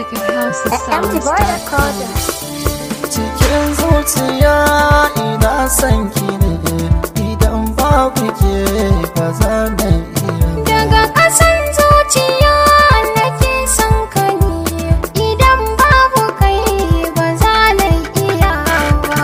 MacHouseSongs.com. cikin zuciya ina son ki ne idan babu ke ba za na iya Daga ƙasan zuciya nake son ka ne, idan babu kai ba za na iya ba.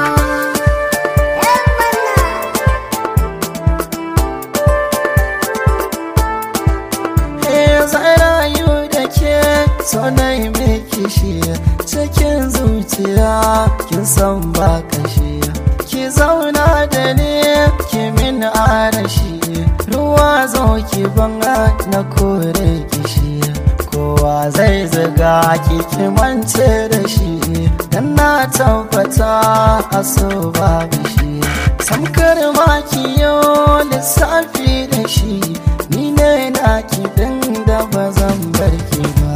Eh, zan rayu da ke so na yi miki shi cikin zuciya kin san ba kashi ki zauna da ni ki min arashi ruwa zo ki banga na kore kishi kowa zai zaga ki ki mance da shi dan na tabbata a so babu shi samkar ma ki yau lissafi da shi ni ne na ki din da ba zan bar ki ba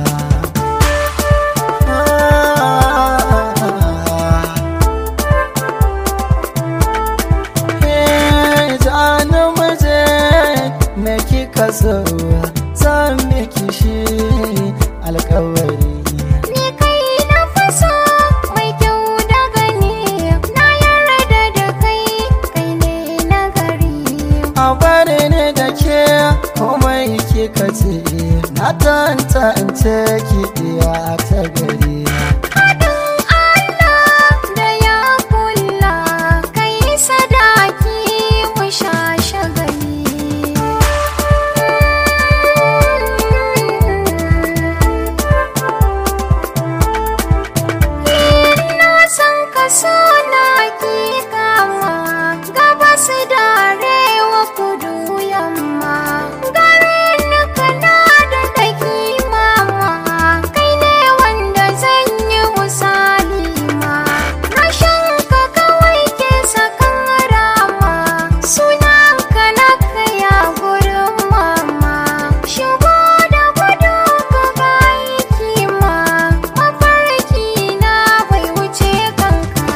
Eh, ja na muje me kika so zan miki shi alkawari Ni kai na faso mai kyau da gani, na yarda da kai, kai ne na gari. a bari ne da ke komai kika ce na tantance ki iya ta gari Haɗin Allah da ya kula, kai sadaki mu sha shagali. Ina son ka so na ki kama, gabas da arewa kudu yamma. Garin kana da ɗaki mama, kai ne wanda zan yi misali ma. Rashin ka kawai ke sakan rama, sunan ka na kaya gurin mama. Shigo da gudu ka ga aiki ma, mafarki na bai wuce kanka.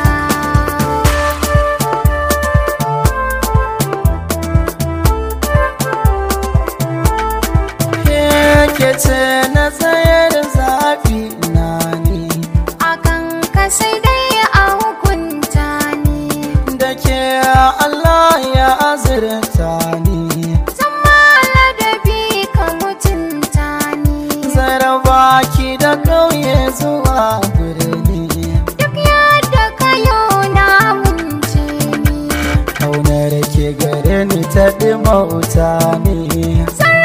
ke ce na tsayar zafi na ne akan ka sai dai a hukunta ni da ke Allah ya azurta ni zama ladabi ka mutunta ni zaraba ki da ƙauye zuwa birni duk yadda ka yau na munce ni kaunar ke gare ni ta ɗimauta ne zan